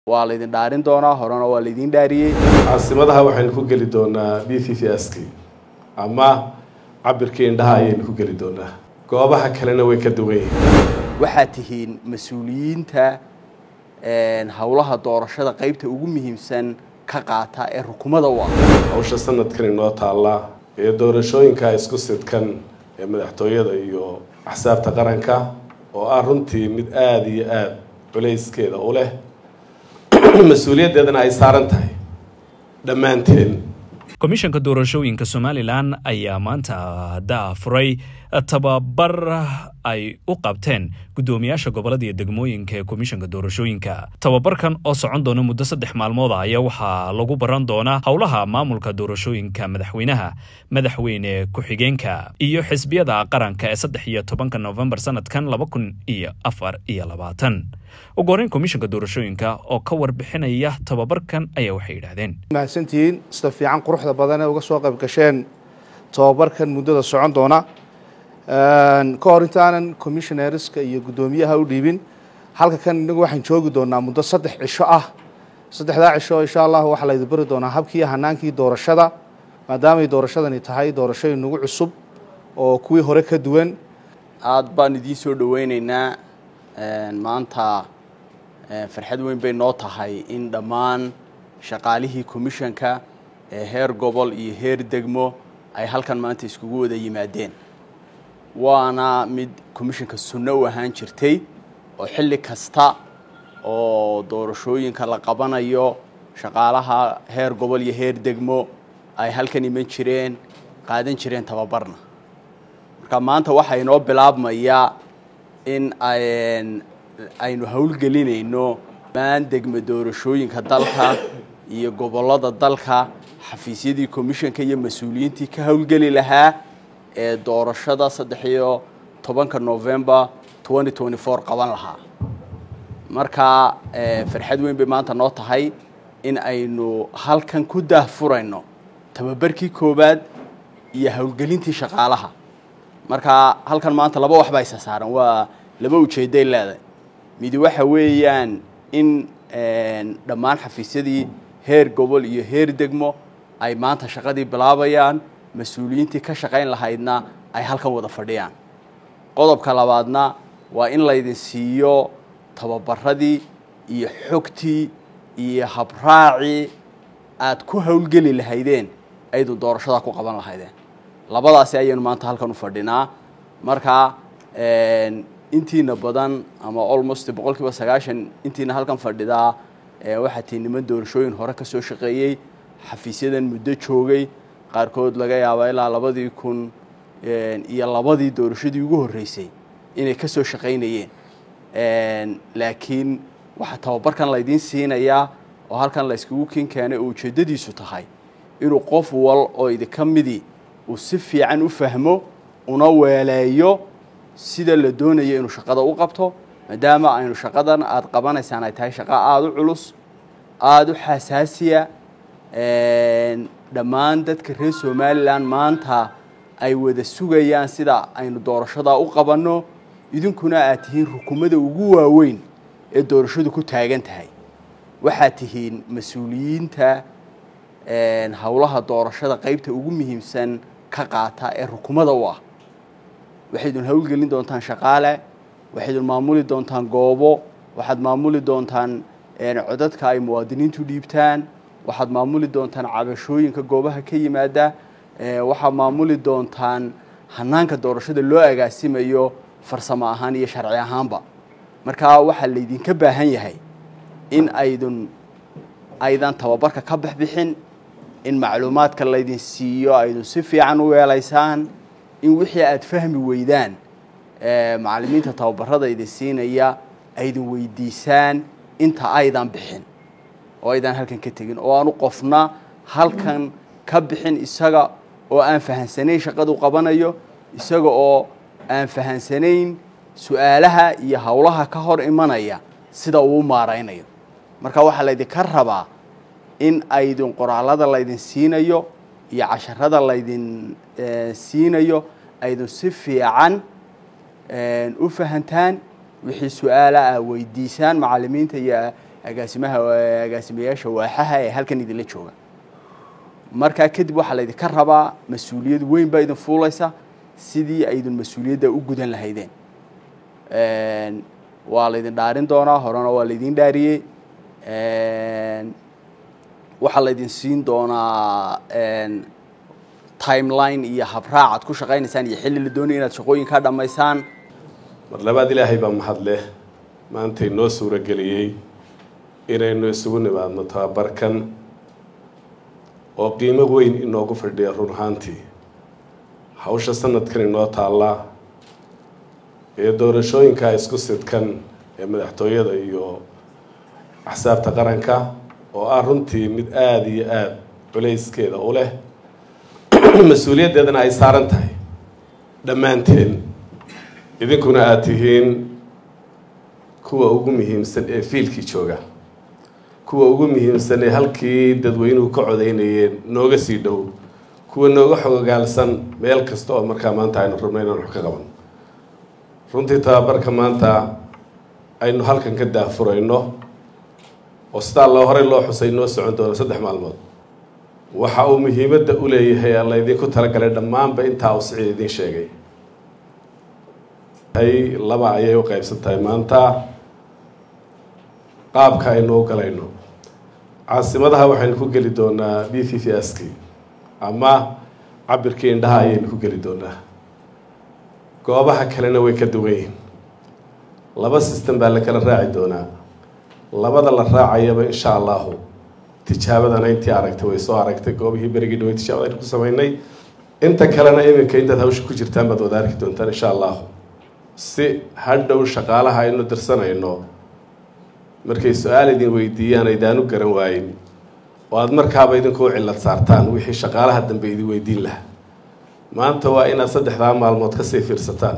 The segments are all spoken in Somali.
waa laydin dhaarin doonaa horena waa laydin dhaariyey caasimadaha waxaynu ku geli doonaa b v v s k ama cabirkii indhaha ayaynu ku geli doonaa goobaha kalena way ka duwan yihiin waxaad tihiin mas-uuliyiinta howlaha doorashada qeybta ugu muhiimsan ka qaata ee rukumada u ah hawsha sanadkan inoo taalla ee doorashooyinka isku sidkan ee madaxtooyada iyo axsaabta qaranka oo ah runtii mid aada iyo aada culayskeeda u leh mas-uuliyaddeedana ay saaran tahay dhammaanteen komishanka doorashooyinka somalilan ayaa maanta daafuray tababar ay u qabteen guddoomiyaasha gobolada iyo degmooyinka ee komishanka doorashooyinka tababarkan oo socon doona muddo saddex maalmood ah ayaa waxaa lagu baran doonaa howlaha maamulka doorashooyinka madaxweynaha madaxweyne ku-xigeenka iyo xisbiyada qaranka ee saddex iyo tobanka novembar sanadkan laba kun iyo afar iyo labaatan ugu horeyn komishanka doorashooyinka oo ka warbixinaya tababarkan ayaa waxay yidhaahdeen mahadsantihiin sida fiican quruxda badan ee uga soo qayb gasheen tababarkan muddada socon doona ka hor intaanan commissionerska iyo guddoomiyaha u dhiibin halka kan inagu waxaan joogi doonaa muddo saddex cisho ah saddexdaa cisho insha allah waxaa laydi bari doonaa habkii hanaankii doorashada maadaamay doorashadani tahay doorashooyin nagu cusub oo kuwii hore ka duwan aada baan idiin soo dhaweyneynaa maanta farxad weyn bay noo tahay in dhammaan shaqaalihii commishanka ee heer gobol iyo heer degmo ay halkan maanta iskugu wada yimaadeen waana mid commishanka sunno u ahaan jirtay oo xilli kasta oo doorashooyinka la qabanayo shaqaalaha heer gobol iyo heer degmo ay halkan iman jireen qaadan jireen tababarna marka maanta waxaa inoo bilaabmayaa in aynu howlgelinayno maan degmo doorashooyinka dalka iyo gobollada dalka xafiisyadii commishanka iyo mas-uuliyiintii ka howlgeli lahaa ee doorashada saddex iyo tobanka november twenty twenty four qaban lahaa marka farxad weyn bay maanta noo tahay in aynu halkan ku daahfurayno tababarkii koowaad iyo howlgelintii shaqaalaha marka halkan maanta laba wax baa isa saaran waa laba ujeeday leedahay midi waxa weeyaan in dhammaan xafiisyadii heer gobol iyo heer degmo ay maanta shaqadii bilaabayaan mas-uuliyiintii ka shaqayn lahaydna ay halkan wada fadhiyaan qodobka labaadna waa in laydin siiyo tababaradii iyo xogtii iyo habraacii aad ku howlgeli lahaydeen aydu doorashadaa ku qaban lahaydeen labadaasi ayaynu maanta halkan u fadhinaa marka intiina badan ama almost boqol kiiba sagaashan intiina halkan fadhidaa waxaa tii niman doorashooyin hore ka soo shaqeeyey xafiisyadan muddo joogay qaarkood laga yaaba ilaa labadii kun iyo labadii doorashadii ugu horreysay inay ka soo shaqaynayeen laakiin waxaa tababarkan laydiin siinayaa oo halkan la yskugu kin keenay oo ujeeddadiisu tahay inuu qof wal oo idinka midii uu si fiican u fahmo una weeleeyo sida la doonayo inuu shaqada u qabto maadaama aynu shaqadan aada qabanaysaan ay tahay shaqo aada u culus aada u xasaasiya dhammaan dadka reer somalilan maanta ay wada sugayaan sida aynu doorashadaa u qabanno idinkuna aad tihiin rukumada ugu waaweyn ee doorashadu ku taagan tahay waxaad tihiin mas-uuliyiinta howlaha doorashada qeybta ugu muhiimsan ka qaata ee rukumada u ah waxaydun howlgelin doontaan shaqaale waxaydun maamuli doontaan goobo waxaad maamuli doontaan codadka ay muwaadiniintu dhiibtaan waxaad maamuli doontaan cabashooyinka goobaha ka yimaada waxaad maamuli doontaan hanaanka doorashada loo agaasimayo farsamo ahaan iyo sharci ahaanba markaa waxaa laydinka baahan yahay in aydun aydan tababarka ka baxbixin in macluumaadka laydin siiyo aydun si fiican u weelaysaan in wixii aada fahmi weydaan macallimiinta tababarada idin siinaya aydin weydiisaan inta aydan bixin oo aydan halkan ka tegin oo aanu qofna halkan ka bixin isaga oo aan fahansanayn shaqadu qabanayo isaga oo aan fahansanayn su-aalaha iyo howlaha ka hor imanaya sida uu maaraynayo marka waxaa laydinka rabaa in aydin qoraalada laydin siinayo iyo casharada laydin siinayo aydin si fiican u fahantaan wixii su-aala ah weydiisaan macalimiinta iyo agaasimaha agaasimayaasha waaxaha ee halkan idinla jooga markaa kadib waxaa laydinka rabaa mas-uuliyad weyn baa idin fuulaysa sidii aydin mas-uuliyadda u gudan lahaydeen waa laydin dhaarin doonaa horena waa laydin dhaariyey waxaa laydin siin doonaa timeline iyo habraac aad ku shaqaynaysaan iyo xilli la doonaya inaad shaqooyinkaa dhammaysaan mar labaad ilaahay baa mahad leh maantay noo suurageliyey inaynu isugu nimaadno tababarkan oo qiimo weyn inoogu fadhiya run ahaantii hawsha sanadkan inoo taalla ee doorashooyinka isku sidkan ee madaxtooyada iyo axsaabta qaranka oo ah runtii mid aada iyo aada culayskeeda u leh mas-uuliyaddeedana ay saaran tahay dhammaanteen idinkuna aada tihiin kuwa ugu muhiimsan ee fiilkii jooga kuwa ugu muhiimsan ee halkii dadweynuhu ka codaynayeen nooga sii dhow kuwa nooga xogogaalsan meel kasta oo markaa maanta aynu rabno inaan wax ka qaban runtii tababarka maanta aynu halkan ka daahfurayno oo sidaa loo horey loo xusay noo socon doono saddex maalmood waxa uu muhiimadda u leeyahay alla idinku talagalay dhammaanba intaa uu siciid idiin sheegay ay laba ayay u qaybsan tahay maanta qaabka aynu u galayno caasimadaha waxaynu ku geli doonaa b v v s k ama cabirkii indhaha ayaynu ku geli doonaa goobaha kalena way ka duwan yihiin laba system baa la kala raaci doonaa labada la raacayaba insha allahu tijaabadana intii aragtay way soo aragtay goobihii berigii dhawey tijaabada aynu ku sameynay inta kalena iminka intaad hawsha ku jirtaan baad wada arki doontaan insha allahu si hadhow shaqaalaha aynu dirsanayno markay su-aal idin weydiiyaan aydaanu garan waayin oo aada markaaba idinku u cillad saartaan wixii shaqaalaha dambe idin weydiin lahaa maanta waa inaad saddexdaa maalmood kasii fiirsataan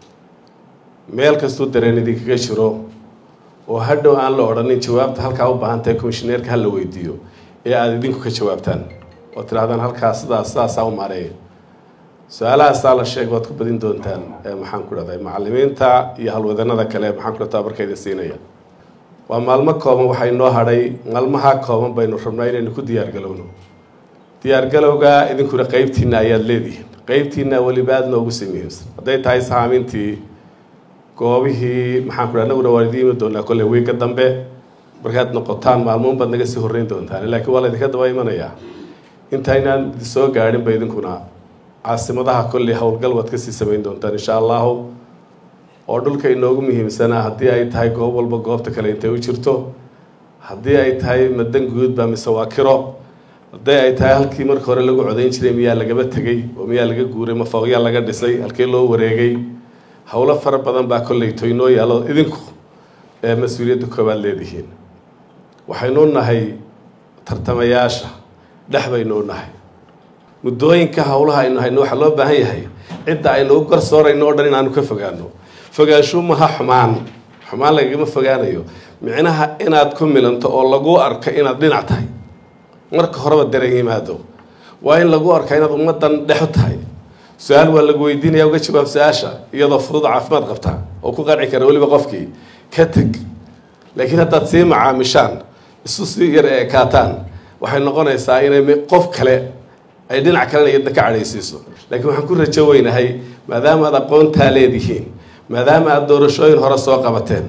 meel kastuu dareen idinkaga jiro oo hadhow aan la odhanin jawaabta halkaa u baahan tahay commishineerka hala weydiiyo ee aada idinku ka jawaabtaan oo tidhahdaan halkaa sidaas sidaasaa u maareeya su-aalahaasaa la sheeg waad ku badin doontaan maxaan ku dhahday macalimiinta iyo halwadanada kale maxaan ku dhahdaa barka idin siinaya waa maalmo kooban waxay noo hadhay maalmaha kooban baynu rabnaa inaynu ku diyaargalowno diyaargalowga idinkuna qeybtiina ayaad leedihiin qeybtiina weliba aada noogu sii muhiimsan hadday tahay sahaamintii goobihii maxaan ku dhaha anaguna waan idiin imi doonaa kolley wiigga dambe markaad noqotaan maalmoon baad naga sii horreyn doontaan laakiin waa laydinka daba imanayaa intaynaan soo gaadhin ba idinkuna caasimadaha kolley howlgal waad kasii samayn doontaan insha allahu oo dhulka inoogu muhiimsanaa haddii ay tahay goob walba goobta kale intay u jirto haddii ay tahay madan guudba mise waa kiro haddii ay tahay halkii marka hore lagu codayn jiray miyaa lagaba tegey oo miyaa laga guuray ma fooqyaa laga dhisay halkii loo wareegay howlo fara badan baa kolleyto inoo yaallo idinku ee mas-uuliyadda koowaad leedihiin waxaynu nahay tartamayaasha dhex baynu nahay muddooyinka howlaha aynu hayno waxaa loo baahan yahay cidda aynu u garsoorayno o dhan inaanu ka fogaano fogaanshu maha xumaan xumaan lagagama fogaanayo micnaha inaad ku milanto oo lagu arko inaad dhinac tahay marka horeba dareen yimaado waa in lagu arka inaad ummaddan dhexu tahay su-aal waa lagu weydiinaya uga jawaab su-aasha iyadoo fudud caafimaad qabta oo ku qanci kara weliba qofkii ka teg laakiin haddaad sii macaamishaan isu sii yar ekaataan waxay noqonaysaa inay qof kale ay dhinac kalena iyadna ka cadhaysiiso laakiin waxaan ku rajo weynahay maadaama aad aqoontaa leedihiin maadaama aada doorashooyin hore soo qabateen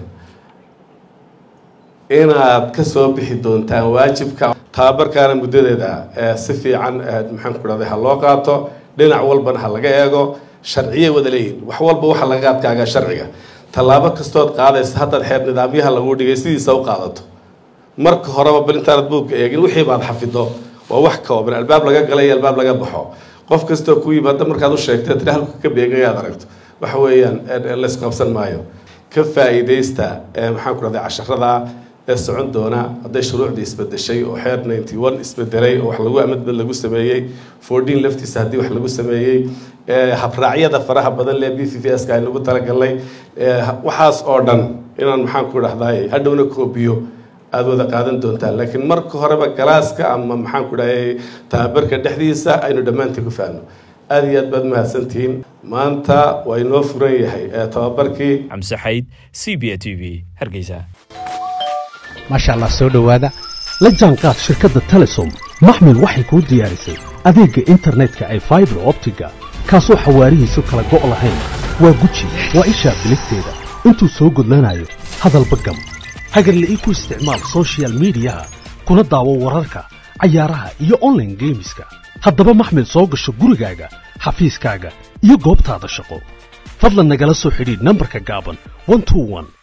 inaad kasoo bixi doontaan waajibka tababarkaana muddadeeda si fiican maxaan ku dhahday ha loo qaato dhinac walbana ha laga eego sharciyay wada leeyihin wax walba waxa laga adkaagaa sharciga tallaabo kastood qaadaysa haddaad xeer nidaamyaha lagu dhigay sidiisa u qaadato marka horeba bal intaanad buugga eegin wixii baad xafido waa wax kooban albaab laga galay iyo albaab laga baxo qof kastoo ku yimaada markaad u sheegtay tiri halka ka beegay aad aragto waxa weeyaan laysqabsan maayo ka faa-iideysta maxaan ku dhahday casharada ee socon doona hadday shuruucdii isbedeshay oo xeer ninety one isbedelay oo wax lagu amadbad lagu sameeyey fourteen laftiisa haddii wax lagu sameeyey habraacyada faraha badan lee b v v s ka ay lagu talagalnay waxaas oo dhan inaan maxaan ku dhahday hadhowna koobiyo aada wada qaadan doontaan laakiin marka horeba galaaska ama maxaan ku dhahay tababarka dhexdiisa aynu dhammaantii ku faano aada iyo aad baad mahadsantihiin maanta waa inoo furan yahay tababarkii xamse xayd c b a t v hargeysa maasha allah soo dhowaada la jaanqaad shirkadda telesom maxmil waxay kuu diyaarisay adeegga internetka ay faibar optiga kaasoo xawaarihiisu kala go' lahayn waa guji waa ishaa biligteeda intuu soo gudlanayo hadalba gam hagarla'ii ku isticmaal sochial midiyaha kuna daawo wararka cayaaraha iyo onlaine geemiska haddaba maxmil soo gasho gurigaaga xafiiskaaga iyo goobtaada shaqo fadlan nagala soo xidhiidh nambarka gaaban